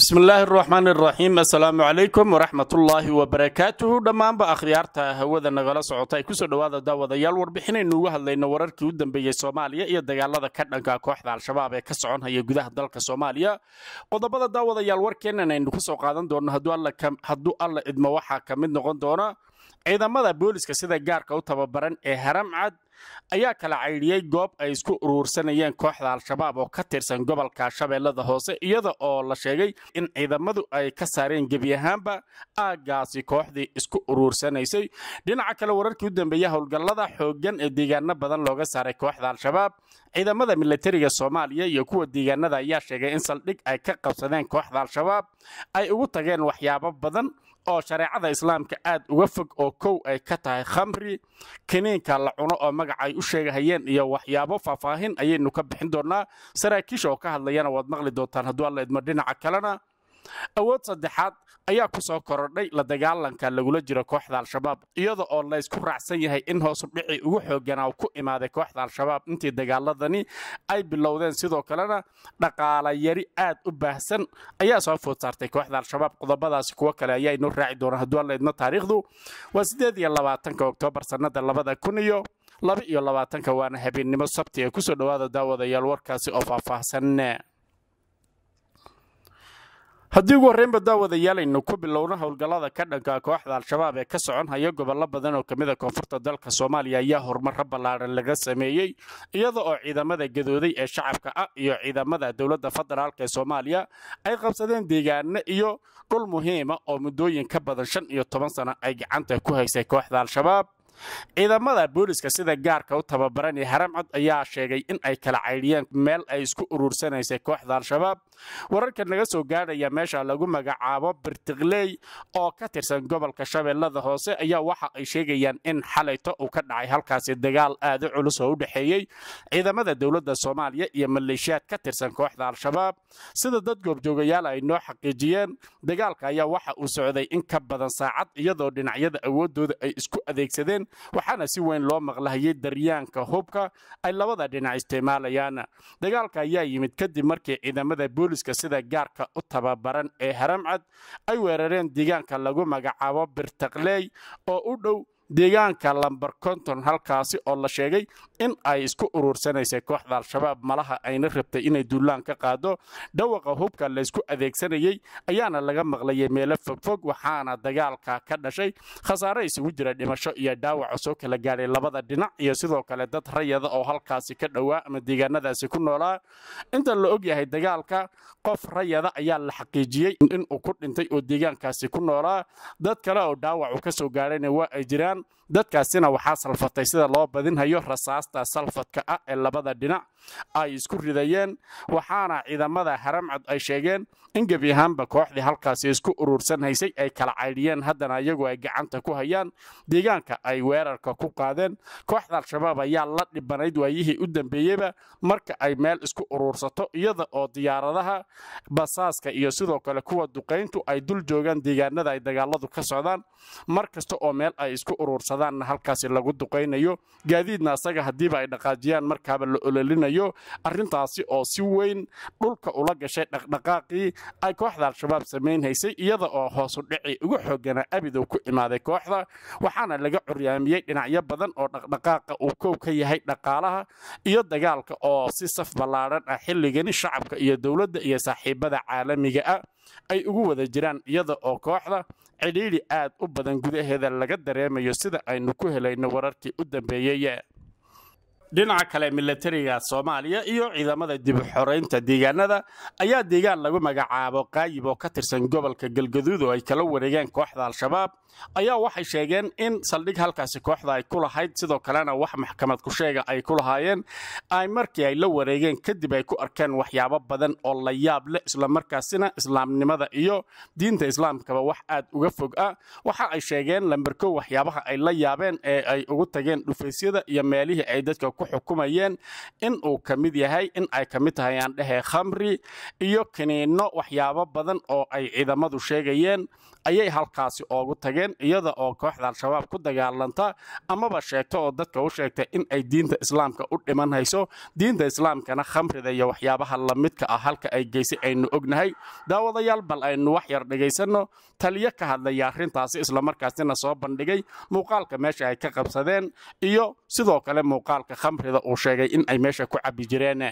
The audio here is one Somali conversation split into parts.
bismillaahi araxmaan iraxiim assalaamu calaykum waraxmatullaahi wabarakaatuhu dhammaanba akhyaarta hawada nagala socota ay kusoo dhowaada daawadayaal warbixinaynu uga hadlayno wararkii u dambeeyey soomaaliya iyo dagaalada ka dhanka kooxda al-shabaab ee ka soconhaya gudaha dalka soomaaliya qodobada daawadayaal warkeennan aynu kusoo qaadan doonno hadduu alla idmo waxaa ka mid noqon doona ciidamada booliska sida gaarka u tababaran ee haramcad ayaa kala caydhiyey goob ay isku uruursanayeen kooxda al-shabaab oo ka tirsan gobolka shabeellada hoose iyada oo la sheegay in ciidamadu ay ka saareen gebi ahaanba aaggaasi kooxdii isku uruursanaysay dhinaca kale wararkii u dambeeya howlgallada xooggan ee deegaano badan looga saaray kooxda al-shabaab ciidamada milatariga soomaaliya iyo kuwa deegaanada ayaa sheegay in saldhig ay ka qabsadeen kooxda al-shabaab ay ugu tageen waxyaabo badan oo shareecada islaamka aad uga fog oo kow ay ka tahay khamri kiniinka la cuno oo magaca ay u sheegahayeen iyo waxyaabo faahfaahin ayaynu ka bixin doonaa saraakiisha oo ka hadlayana waad maqli doontaan hadduu alla idmo dhinaca kalena awood saddexaad ayaa ku soo korodhay la dagaalanka lagula jiro kooxda al-shabaab iyada oo laysku raacsan yahay in hoosu dhici ugu xooganaa ku imaaday kooxda al-shabaab intii dagaaladani ay bilowdeen sidoo kalena dhaqaala yari aad u baahsan ayaa soo food saartay kooxda al-shabaab qodobadaasi kuwo kale ayaa inoo raaci doona hadduu alla idmo taariikhdu waa sideed iyo labaatanka oktoobar sannada labada kun iyo laba iyo labaatanka waana habeennimo sabti ee kusoo dhowaada daawadayaal warkaasi oo faahfaahsan haddii ugu horreynba daawadayaal aynu ku bilowno howlgallada ka dhanka kooxda al-shabaab ee ka socon haya gobollo badan oo kamid a koonfurta dalka soomaaliya ayaa horumaro ballaaran laga sameeyey iyada oo ciidamada gadooday ee shacabka ah iyo ciidamada dowladda federaalk ee soomaaliya ay qabsadeen deegaano iyo dhul muhiima oo muddooyin ka badan shan iyo toban sano ay gacanta ku haysay kooxda al-shabaab ciidamada booliska sida gaarka u tababaran ee haramcad ayaa sheegay in ay kala caydhiyeen meel ay isku uruursanaysay kooxda al-shabaab wararka naga soo gaadhaya meesha lagu magacaabo birtikley oo ka tirsan gobolka shabeellada hoose ayaa waxa ay sheegayaan in xalayto uu ka dhacay halkaasi dagaal aad u culus oo u dhexeeyey ciidamada dowladda soomaaliya iyo maleeshiyaad ka tirsan kooxda al-shabaab sida dad goobjoogayaal ay noo xaqiijiyeen dagaalka ayaa waxa uu socday in ka badan saacad iyadoo dhinacyada awoodooda ay isku adeegsadeen waxaana si weyn loo maqlahayay daryaanka hubka ay labada dhinac isticmaalayaan dagaalka ayaa yimid kadib markii ciidamada booliska sida gaarka u tababaran ee haramcad ay weerareen deegaanka lagu magacaabo birtakley oo u dhow deegaanka lamber konton halkaasi oo la sheegay in ay isku uruursanaysay kooxda al-shabaab malaha ayna rabtay inay duulaan ka qaado dhawaqa hubka laysku adeegsanayey ayaana laga maqlayay meelo fogfog waxaana dagaalka ka dhashay khasaare isugu jira dhimasho iyo dhaawac oo soo kala gaadhay labada dhinac iyo sidoo kale dad rayada oo halkaasi ka dhowaa ama deegaanadaasi ku noolaa inta la ogyahay dagaalka qof rayada ayaa la xaqiijiyey inuu ku dhintay oo deegaankaasi ku noolaa dad kale oo dhaawacu ka soo gaadhayna waa ay jiraan dadkaasina waxaa salfatay sida loo badinhayo rasaasta salfadka ah ee labada dhinac ay isku ridayeen waxaana ciidamada haramcad ay sheegeen in gebi ahaanba kooxdii halkaasi isku uruursan haysay ay kala caydhiyeen haddana iyagu ay gacanta ku hayaan deegaanka ay weerarka ku qaadeen kooxda al-shabaab ayaa la dhibanayd waayihii u dambeeyeyba marka ay meel isku uruursato iyada oo diyaaradaha basaaska iyo sidoo kale kuwa duqayntu ay dul joogaan deegaanada ay dagaaladu ka socdaan mar kasta oo meel ay isku uruursadaanna halkaasi lagu duqaynayo gaadiidna asaga haddiiba ay dhaqaajiyaan markaaba la ololinayo arrintaasi oo si weyn dhulka ula gashay dhaqdhaqaaqii ay kooxda al-shabaab samaynhaysay iyada oo hoosu dhici ugu xoogana abidow ku imaaday kooxda waxaana laga curyaamiyey dhinacyo badan oo dhaqdhaqaaqa uu kow ka yahay dhaqaalaha iyo dagaalka oo si saf ballaadhan ah xilligani shacabka iyo dowladda iyo saaxiibada caalamiga ah ay ugu wada jiraan iyada oo kooxda cidhiidhi aad u badan gudaheeda laga dareemayo sida aynu ku helayno wararkii u dambeeyey dhinaca kale milatariga soomaaliya iyo ciidamada dib u xoraynta deegaanada ayaa deegaan lagu magacaabo qaayib oo ka tirsan gobolka galgaduud oo ay kala wareegeen kooxda al-shabaab ayaa waxay sheegeen in saldhig halkaasi kooxda ay ku lahayd sidoo kalena wax maxkamad ku sheega ay ku lahaayeen ay markii ay la wareegeen kadib ay ku arkeen waxyaabo badan oo la yaab leh islamarkaasina islaamnimada iyo diinta islaamkaba wax aad uga fog ah waxa ay sheegeen lamberkow waxyaabaha ay la yaabeen ee ay ugu tageen dhufaysyada iyo meelihii ay dadka ku xukumayeen in uu ka mid yahay in ay ka mid tahay aan dhehe khamri iyo kiniinno waxyaabo badan oo ay ciidamadu sheegayeen ayay halkaasi oogu tageen iyada oo kooxda al-shabaab ku dagaalanta amaba sheegto oo dadka u sheegtay in ay diinta islaamka u dhiman hayso diinta islaamkana khamrida iyo waxyaabaha lamidka ah halka ay geysay aynu ognahay daawadayaal bal aynu wax yar dhegaysanno taliyo ka hadlaya arrintaasi islamarkaasina soo bandhigay muuqaalka meesha ay ka qabsadeen iyo sidoo kale muuqaalka khamrida uu sheegay in ay meesha ku cabbi jireen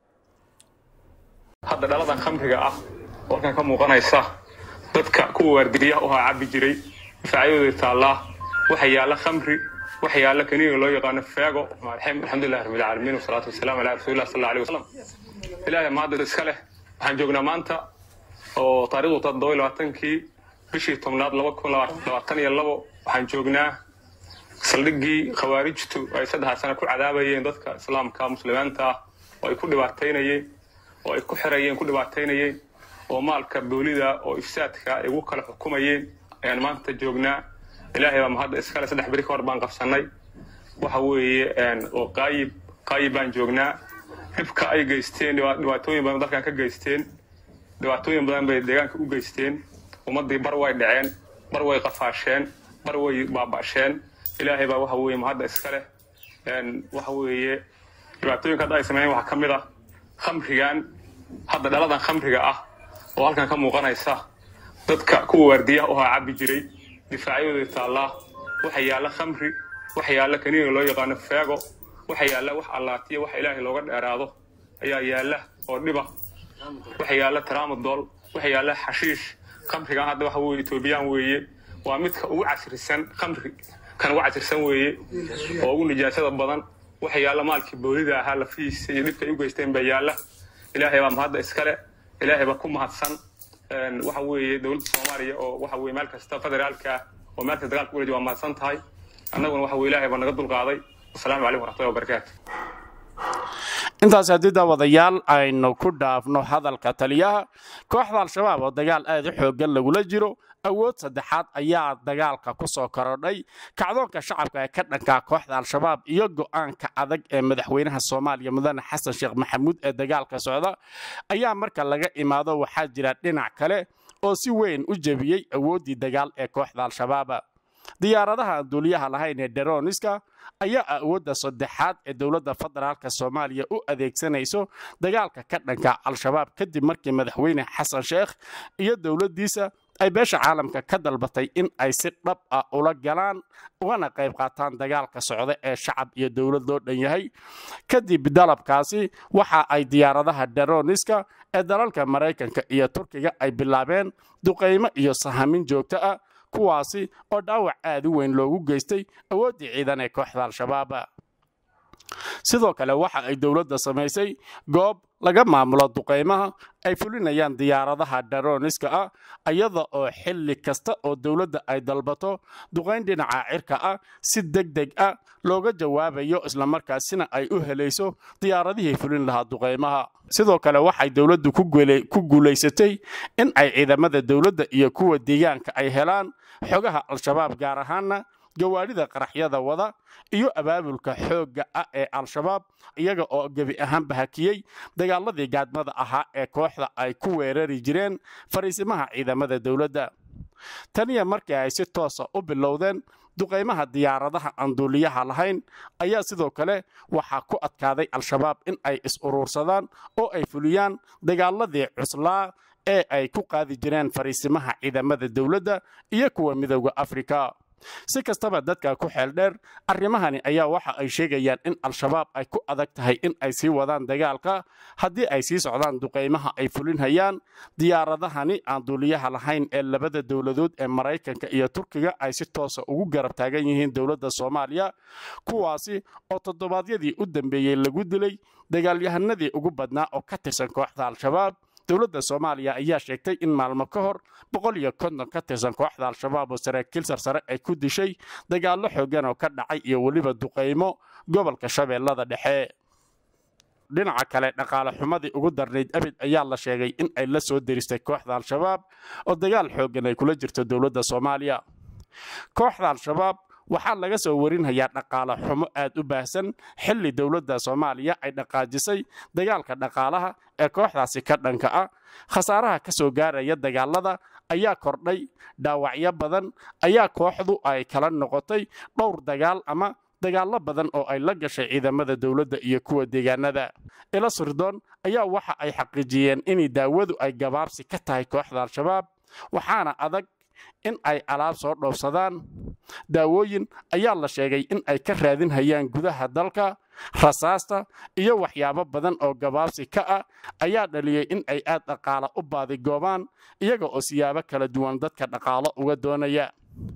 hadda dhaladan khamriga ah oo halkan ka muuqanaysa dadka kuwa waardiyaha uhaa cabbi jiray difaacyadooda taallaa waxa yaalla khamri waxa yaalla kaniiga loo yaqaano feego alxamdulillahi rabbil caalamiin wasalaatu wasalaamu calaa rasuulillah sal allahu alayhi wasalam ilaahay mahadda iska leh waxaan joognaa maanta oo taariikhdu toddoba labaatankii bishii tobnaad laba kun labaatan iyo labo waxaan joognaa saldhiggii khawaarijtu ay saddexaad sana ku cadaabayeen dadka islaamka muslimiinta ah oo ay ku dhibaataynayeen oo ay ku xirayeen ku dhibaataynayeen oo maalka boolida oo ifsaadka ay ugu kala xukumayeen ayaan maanta joognaa ilaahay baa mahadda iskale saddex beri ka hor baan qabsannay waxa weeye oo qaayib qaayib baan joognaa dhibka ay geysteen dhibaatooyin badan dalkan ka geysteen dhibaatooyin badan bay deegaanka u geysteen ummaddii bar way dhaceen bar way qafaasheen bar way baaba'sheen ilaahay baa waxa weeye mahadda iska leh waxa weeye dhibaatooyinka hadda ay sameeyeen waxaa ka mid ah khamrigan hadda dhaladan khamriga ah oo halkan ka muuqanaysa dadka kuwa waardiyaha uhaa cabbi jiray difaacyadooda taallaa waxa yaalla khamri waxa yaalla kaniiga loo yaqaano feego waxa yaalla wax allaatiya waxa ilaahay looga dheeraado ayaa yaalla oo dhiba waxa yaalla taraamadool waxa yaalla xashiish khamrigan hadda waxa weye etoobiyaan weeye waa midka ugu casrisan khamri kan ugu casrisan weeye oo ugu nijaasada badan waxa yaalla maalkii boolida ahaa lafihiisa iyo dhibka ay u geysteen baa yaalla ilaahay baa mahadda iskale ilaahay baa ku mahadsan waxa weeye dowladda soomaaliya oo waxa weye meel kasta federaalka oo meel kasta dagaalka uleedi waa mahadsan tahay annaguna waxa weye ilaahay baa naga dulqaaday wasalaamu calaykum waraxmatullahi wabarakaatu intaas haddii daawadayaal aynu ku dhaafno hadalka taliyaha kooxda al-shabaab oo dagaal aad u xooggan lagula jiro awood saddexaad ayaa dagaalka ku soo korodhay kacdoonka shacabka ee ka dhankaa kooxda al-shabaab iyo go'aanka adag ee madaxweynaha soomaaliya mudane xasan sheekh maxamuud ee dagaalka socda ayaa marka laga imaado waxaa jira dhinac kale oo si weyn u jebiyey awooddii dagaal ee kooxda al-shabaab diyaaradaha aan duuliyaha lahayn ee deroniska ayaa awoodda saddexaad ee dowladda federaalka soomaaliya u adeegsanayso dagaalka ka dhanka al-shabaab kadib markii madaxweyne xasan sheekh iyo dowladdiisa ay beesha caalamka ka dalbatay in ay si dhab ah ula galaan ugana qayb qaataan dagaalka socda ee shacab iyo dowlad loo dhan yahay kadib dalabkaasi waxa ay diyaaradaha deroniska ee dalalka maraykanka iyo turkiga ay bilaabeen duqaymo iyo sahamin joogto ah kuwaasi oo dhaawac aad u weyn loogu geystay awooddii ciidan ee kooxda al-shabaab sidoo kale waxa ay dowladda samaysay goob laga maamulo duqaymaha ay fulinayaan diyaaradaha daroniska ah iyada oo xilli kasta oo dowladda ay dalbato duqayn dhinaca cirka ah si deg deg ah looga jawaabayo islamarkaasina ay u helayso diyaaradihii fulin lahaa duqaymaha sidoo kale waxay dowladdu ku guulaysatay in ay ciidamada dowladda iyo kuwa deegaanka ay helaan xogaha al-shabaab gaar ahaana gawaadhida qaraxyada wada iyo abaabulka xoogga ah ee al-shabaab iyaga oo gebi ahaanba hakiyey dagaaladii gaadmada ahaa ee kooxda ay ku weerari jireen fariisimaha ciidamada dowladda taniya markii ay si toosa u bilowdeen duqaymaha diyaaradaha aan duuliyaha lahayn ayaa sidoo kale waxaa ku adkaaday al-shabaab in ay is-uruursadaan oo ay fuliyaan dagaaladii cuslaa ee ay ku qaadi jireen fariisimaha ciidamada dowladda iyo kuwa midowda afrika si kastaba dadka ku xeel dheer arrimahani ayaa waxa ay sheegayaan in al-shabaab ay ku adag tahay in ay sii wadaan dagaalka haddii ay sii socdaan duqaymaha ay fulinhayaan diyaaradahani aan duuliyaha lahayn ee labada dowladood ee maraykanka iyo turkiga ay si toosa ugu garab taagan yihiin dowladda soomaaliya kuwaasi oo toddobaadyadii u dambeeyey lagu dilay dagaalyahanadii ugu badnaa oo ka tirsan kooxda al-shabaab dowladda soomaaliya ayaa sheegtay in maalmo ka hor boqol iyo konton ka tirsan kooxda al-shabaab oo saraakiil sarsare ay ku dishay dagaallo xoogan oo ka dhacay iyo weliba duqaymo gobolka shabeellada dhexe dhinaca kale dhaqaale xumadii ugu darnayd abid ayaa la sheegay in ay la soo deristay kooxda al-shabaab oo dagaal xoogan ay kula jirto dowladda soomaaliya kooxda al-shabaab waxaa laga soo warinhayaa dhaqaale xumo aad u baahsan xilli dowladda soomaaliya ay dhaqaajisay dagaalka dhaqaalaha ee kooxdaasi ka dhanka ah khasaaraha ka soo gaaraya dagaalada ayaa kordhay dhaawacyo badan ayaa kooxdu ay kala noqotay dhowr dagaal ama dagaallo badan oo ay la gashay ciidamada dowladda iyo kuwa deegaanada ila sirdoon ayaa waxa ay xaqiijiyeen inay daawadu ay gabaabsi ka tahay kooxda al-shabaab waxaana adag in ay alaab soo dhoofsadaan daawooyin ayaa la sheegay in ay ka raadinhayaan gudaha dalka rasaasta iyo waxyaabo badan oo gabaabsi ka ah ayaa dhaliyey in ay aad dhaqaala u baadigoobaan iyaga oo siyaabo kala duwan dadka dhaqaalo uga doonaya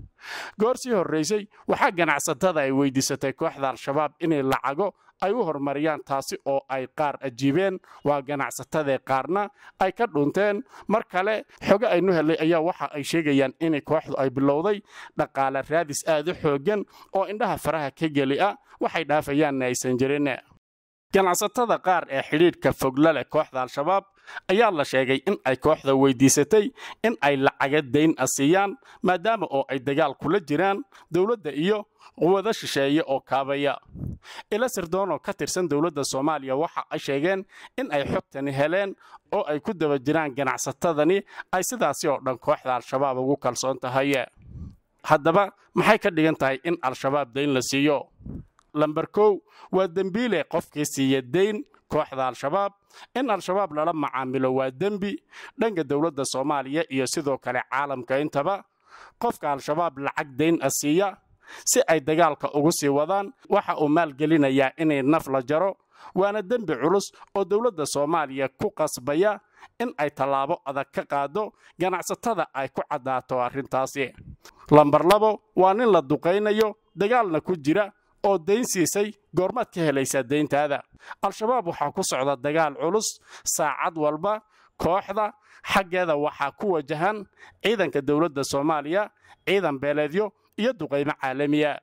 goor sii horraysay waxaa ganacsatada ay weydiisatay kooxda al-shabaab inay lacago ay u horumariyaan taasi oo ay qaar ajiibeen waa ganacsatadee qaarna ay ka dhunteen mar kale xogo aynu helay ayaa waxa ay sheegayaan in kooxdu ay bilowday dhaqaale raadis aad u xooggan oo indhaha faraha ka geli ah waxay dhaafayaanna aysan jirin ganacsatada qaar ee xidhiidhka fogla leh kooxda al-shabaab ayaa la sheegay in ay kooxda weydiisatay in ay lacaga dayn a siiyaan maadaama oo ay dagaal kula jiraan dowladda iyo quwado shisheeye oo kaabaya ila sirdoonoo ka tirsan dowladda soomaaliya waxa ay sheegeen in ay xogtani heleen oo ay ku daba jiraan ganacsatadani ay sidaasi oo dhan kooxda al-shabaab ugu kalsoon tahay haddaba maxay ka dhigan tahay in al-shabaab dayn la siiyo lamber kow waa dembiile qofkii siiya dayn kooxda al-shabaab in al-shabaab lala macaamilo waa dembi dhanka dowladda soomaaliya iyo sidoo kale caalamka intaba qofka al-shabaab lacag dayn a siiya si ay dagaalka ugu sii wadaan waxa uu maalgelinayaa inay naf la jaro waana dembi culus oo dowladda soomaaliya ku qasbaya in ay tallaabo adag ka qaado ganacsatada ay ku caddaato arrintaasi lambar labo waa nin la duqaynayo dagaalna ku jira oo dayn siisay goormaad ka helaysaa dayntaada al-shabaab waxaa ku socda dagaal culus saacad walba kooxda xaggeeda waxaa ku wajahan ciidanka dowladda soomaaliya ciidan beeleedyo iyo duqaymo caalamiya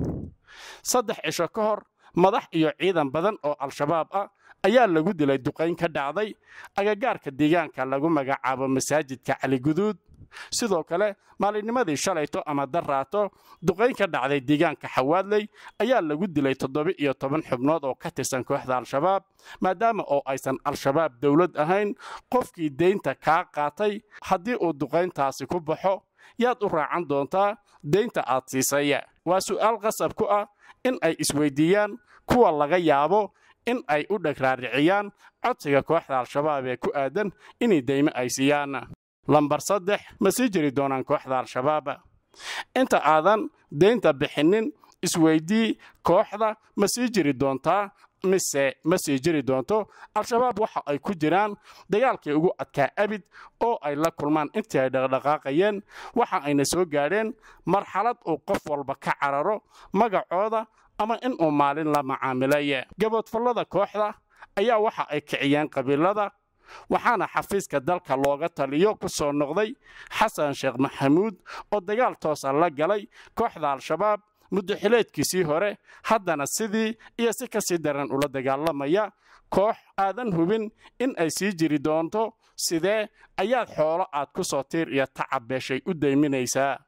saddex cisho ka hor madax iyo ciidan badan oo al-shabaab ah ayaa lagu dilay duqayn ka dhacday agagaarka deegaanka lagu magacaabo masaajidka caliguduud sidoo kale maalinnimadii shalayto ama daraato duqayn ka dhacday deegaanka xawaadley ayaa lagu dilay toddoba-iyo toban xubnood oo ka tirsan kooxda al-shabaab maadaama oo aysan al-shabaab dowlad ahayn qofkii deynta kaa qaatay haddii uu duqayntaasi ku baxo yaad u raacan doontaa deynta aad siisay waa su'aal qasab ku ah in ay isweydiiyaan kuwa laga yaabo in ay u dhagraariciyaan codsiga kooxda al-shabaab ee ku aadan inay deymo ay siiyaan lambar saddex ma sii jiri doonaan kooxda al-shabaab inta aadan deynta bixinin isweydii kooxda ma sii jiri doontaa mise ma sii jiri doonto al-shabaab waxa ay ku jiraan dagaalkii ugu adkaa abid oo ay la kulmaan intii ay dhaqdhaqaaqayeen waxa ayna soo gaadheen marxalad uu qof walba ka cararo magacooda ama inuu maalin la macaamilay gaboodfallada kooxda ayaa waxa ay kiciyeen qabiilada waxaana xafiiska dalka looga taliyo ku soo noqday xasan sheekh maxamuud oo dagaal toosa la galay kooxda al-shabaab muddo xileedkiisii hore haddana sidii iyo si ka sii daran ula dagaalamaya koox aadan hubin in ay sii jiri doonto sidee ayaad xoolo aad ku soo tiir iyo tacab beeshay u dayminaysaa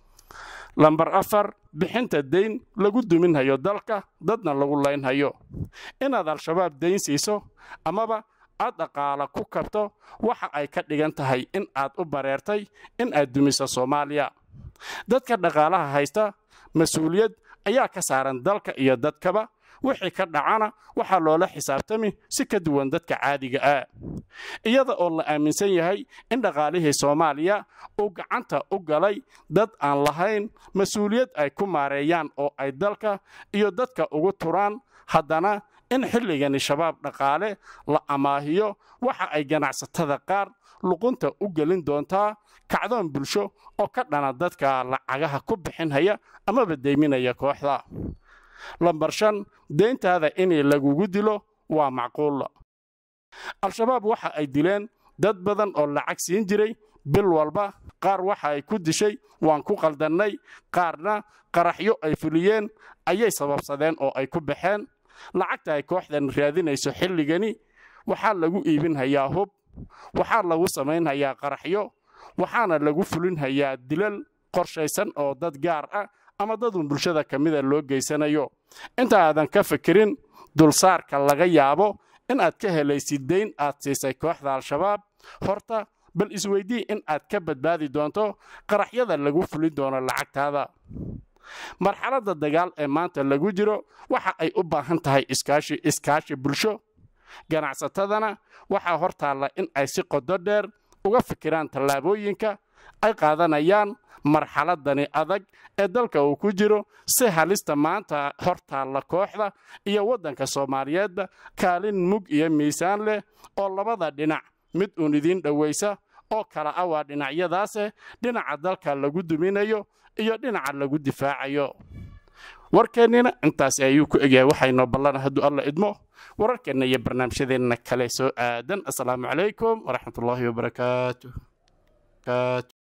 lambar afar bixinta dayn lagu duminhayo dalka dadna lagu laynhayo inaad al-shabaab dayn siiso amaba aad dhaqaala ku kabto waxa ay ka dhigan tahay in aad u bareertay in aad dumiso soomaaliya dadka dhaqaalaha haysta mas-uuliyad ayaa ka saaran dalka iyo dadkaba wixii ka dhacana waxaa loola xisaabtami si ka duwan dadka caadiga ah iyada oo la aaminsan yahay in dhaqaalihii soomaaliya uu gacanta u galay dad aan lahayn mas-uuliyad ay ku maareeyaan oo ay dalka iyo dadka ugu turaan haddana in xilligani shabaab dhaqaale la amaahiyo waxa ay ganacsatada qaar luqunta u gelin doontaa kacdoon bulsho oo ka dhana dadka lacagaha ku bixinhaya amaba deyminaya kooxda lambar shan deyntaada inay lagugu dilo waa macquul al-shabaab waxa ay dileen dad badan oo lacag siin jiray bil walba qaar waxa ay ku dishay waan ku qaldannay qaarna qaraxyo ay fuliyeen ayay sababsadeen oo ay ku baxeen lacagta ay kooxdan raadinayso xilligani waxaa lagu iibinhayaa hub waxaa lagu samaynhayaa qaraxyo waxaana lagu fulinhayaa dilal qorshaysan oo dad gaar ah ama dadun bulshada ka mida loo geysanayo inta aadan ka fikirin dulsaarka laga yaabo in aad ka helaysid dayn aad siisay kooxda al-shabaab horta bal isweydii in aad ka badbaadi doonto qaraxyada lagu fulin doono lacagtaada marxaladda dagaal ee maanta lagu jiro waxa ay u baahan tahay iskaashi iskaashi bulsho ganacsatadana waxaa hor taalla in ay si qodo dheer uga fikiraan tallaabooyinka ay qaadanayaan marxaladani adag ee dalka uu ku jiro si halista maanta hor taalla kooxda iyo waddanka soomaaliyeedba kaalin mug iyo miisaan leh oo labada dhinac mid uun idiin dhowaysa oo kala ah waa dhinacyadaase dhinaca dalka lagu duminayo iyo dhinaca lagu difaacayo warkeennina intaasi ayuu ku egyahay waxaynoo ballana hadduu alla idmo wararkeenna iyo barnaamijyadeenna kale soo aadan assalaamu calaykum waraxmatullaahi wabarakaatu